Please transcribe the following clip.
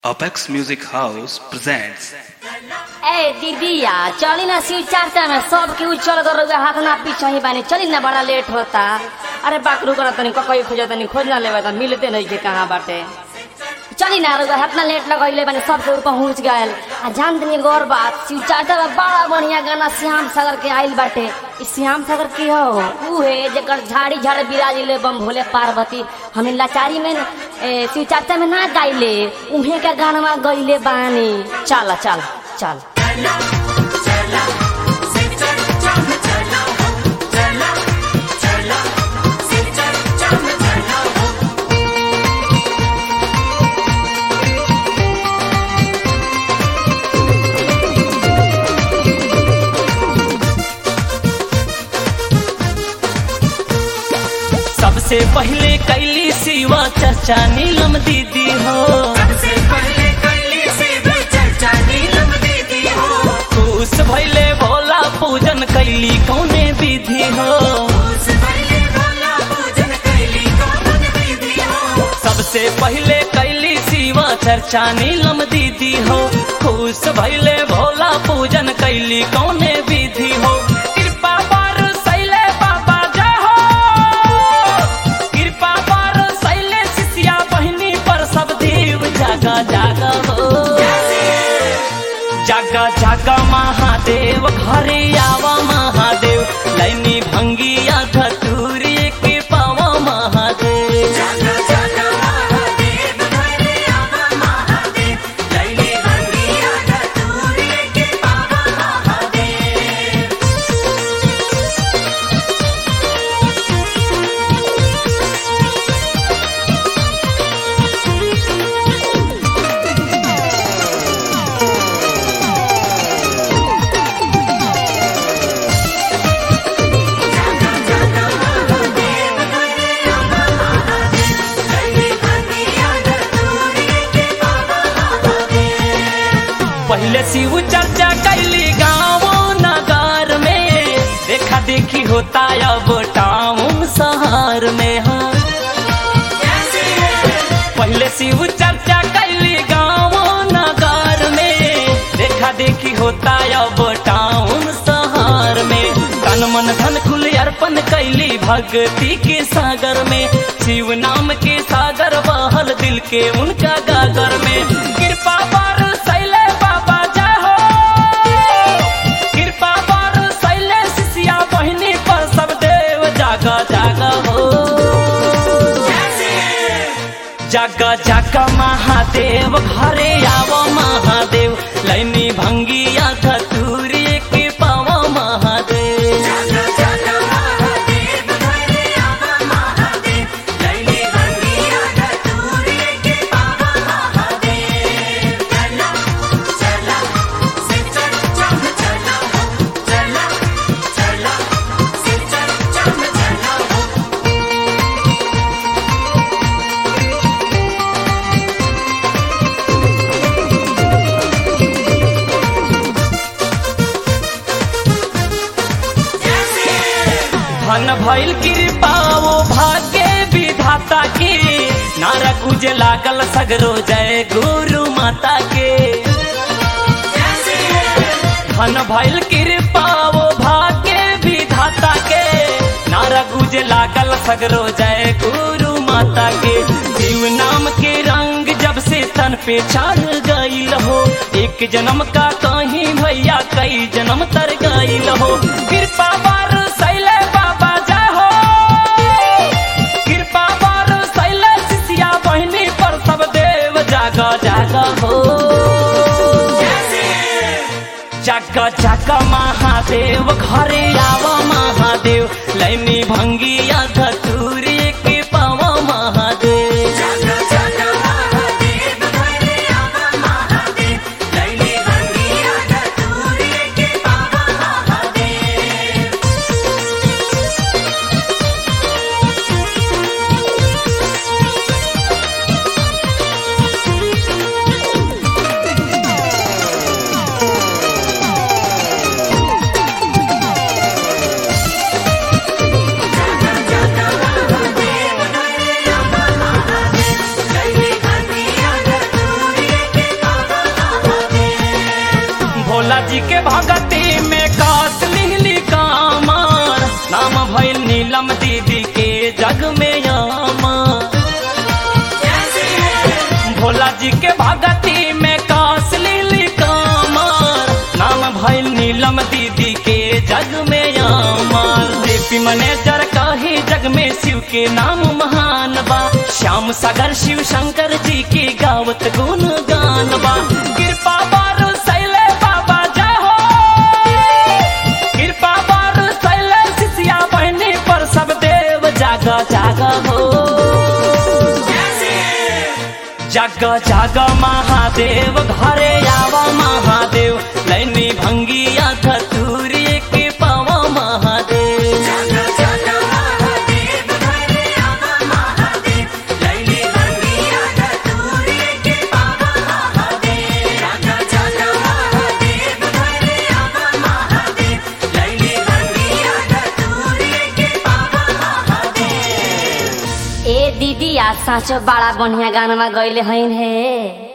Apex Music House presents ए दीदिया चली ना शिव चर्चा में सब केहू चल कर रउआ हाथ ना पीछे ही बानी चली ना बड़ा लेट होता अरे बाकरू कर तनी ककई खोज तनी खोज ना लेवे त मिलते नहीं के कहाँ बाटे चली ना रउआ हाथ ना लेट लगइले बानी सब केहू पहुंच गए आ जान तनी गौर बात शिव चर्चा में बड़ा बढ़िया गाना श्याम सागर के आइल बाटे ई श्याम सागर के हो ऊ है जेकर झाड़ी झाड़ बिराजिले बम भोले पार्वती हमें लाचारी में न, ए, शिव चर्चा में ना गाइले उहे के गाना गइले बानी चल चल चल सबसे पहले कैली सिवा चर्चा नीलम दीदी हो सबसे पहले कैली शिव चर्चा नीलम दीदी हो खुश भैले भोला पूजन कैली कौने विधि हो उस पहले भोला पूजन कैली कौन दीदी हो सबसे पहले कैली सिवा चर्चा नीलम दीदी हो खुश भैले भोला पूजन कैली कौने विधि हो कृपा पर सैले बाबा जाहो कृपा पर सैले शिष्या बहिनी पर सब देव जागा जागा हो जागा जागा महादेव घरे आवा महादेव लैनी भंगिया धतूरी के पावा महादेव जागा जागा महादेव घरे आवा महादेव लैली भंगिया धतूरे के बाबा महादेव जागा जागा महादेव घरे आवा महादेव लैली भंगिया धतूरे के बाबा महादेव पहले शिव चर्चा कैली गाँव नगर में देखा देखी होता अब टाउन शहर में हाँ पहले शिव चर्चा कैली गाँव नगर में देखा देखी होता अब टाउन शहर में तन मन धन खुल अर्पण कैली भक्ति के सागर में शिव नाम के सागर बहल दिल के उनका गागर में कृपा पर सैले बाबा जाहो कृपा पर सैले शिष्या बहिनी पर सब देव जागा जागा हो जागा जागा महादेव घरे आव महादेव लैनी भंगिया धतूरी के पावा महादेव जागा जागा महादेव घरे आवा महादेव लैली भंगिया धतूरे के बाबा महादेव चला चला शिव चर्चा में चला हो चला चला शिव चर्चा में चला हो धन भइल कृपा वो भाग्य विधाता के नारा कुज लागल सगरो जय गुरु माता के धन भइल कृपा वो भाग्य विधाता के नारा गुज लागल सगरो जय गुरु माता के जीव नाम के रंग जब से तन पे चढ़ गईल हो एक जन्म का कहीं भैया कई जन्म तर गईल हो कृपा पर सैले बाबा जाहो कृपा पर सैले शिष्या बहिनी पर सब देव जागा जागा हो जागा जागा महादेव घरे आव महादेव लैनी भंगिया धतूरी के पावा महादेव जागा जागा महादेव घरे आवा महादेव लैली भंगिया धतूरे के बाबा महादेव जागा जागा भोला जी के भगती में कास लिहली कामर नाम भइल नीलम दीदी के जग में यामर भोला जी के भगती में कास लिहली कामर नाम भइल नीलम दीदी के जग में यामर जेपी मैनेजर कही जग में शिव के नाम महान बा श्याम सागर शिव शंकर जी की गावत गुण गान बा कृपा बारू सैले बाबा जाहो कृपा बारू सैले सिसिया बहनी पर सब देव जागा जागा हो जग जग महादेव घरे आवा महादेव लैनी भंगिया धतूरी के पावा महादेव जागा जागा महादेव घरे आवा महादेव लैली बंगिया धतूरे के पावा महादेव जागा जागा महादेव घरे आवा महादेव लैली बंगिया धतूरे के पावा महादेव ए दीदी आ साँचो बड़ा बढ़िया गाना गैले हईन हे